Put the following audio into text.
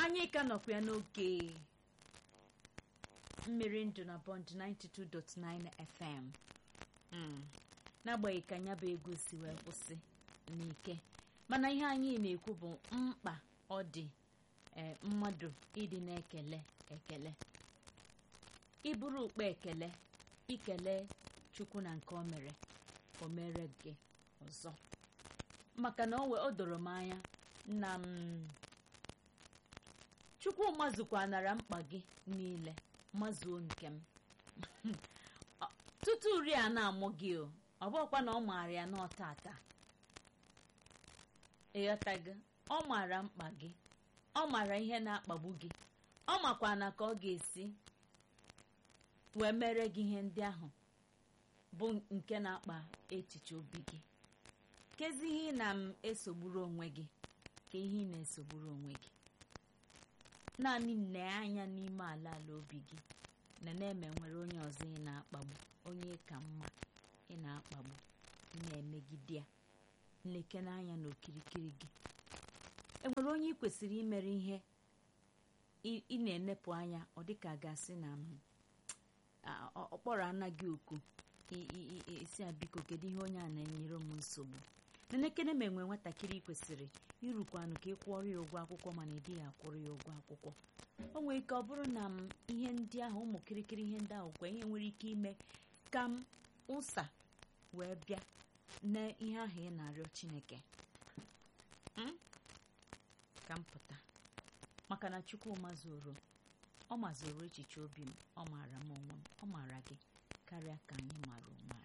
anyị ka nọkwa ya n'oge mmiri ndụ na bond 92.9 fm Mm. n'agbanyeghị ka ya bụ egwu si wee kwụsị n'ike mana ihe anyị na-ekwu bụ mkpa ọ dị ee mmadụ ịdị na-ekele ekele iburu ukpe ekele ikele chukwu na nke o mere o mere gị ọzọ maka na o we- o doro m anya na m chukwu mazụkwa nara mkpa gị niile mazuo nke m Ọ- tutu uri a na-amụ gị o ọ bụkwa na ọ maara ya n'ọtata ịghọtago ọ maara mkpa gị ọ maara ihe na-akpagbu gị ọ makwa na ka ọ ga-esi wee mere gị ihe ndị ahụ bụ nke na-akpa echiche obi gị kezi ihe ị na m esogburu onwe gị ka ihe ị na-esogburu onwe gị naanị nne anya n'ime ala ala obi gị na na-eme nwere onye ọzọ ị na-akpagbu onye ka mma ị na-akpagbu ị na-emegide ya nleke n'anya n'okirikiri gị enwere onye ị kwesịrị imere ihe ị ị na-enepụ anya ọ dịka gasị na m a- ọ ọ kpọrọ anaghị oku i- i- i- isi a biko kedu ihe onye a na-enyere m nsogbu nenekene ma enwe nwatakịrị kwesịrị irukwanụ ka ị kwụọrọ ya ụgwọ akwụkwọ mana ị dịghị akwụrụ ya ụgwọ akwụkwọ o nwere ike ọ bụrụ na m ihe ndị ahụ ụmụ kirikiri ihe ndị ahụ kwa ihe nwere ike ime ka m ụsa wee bịa na ihe ahụ ị na-arịọ chineke Mm? ka m pụta maka na chukwu mazuru ọ mazuru echiche obi m ọ maara m onwe m ọ maara gị karịa ka anyị maara onwe anyị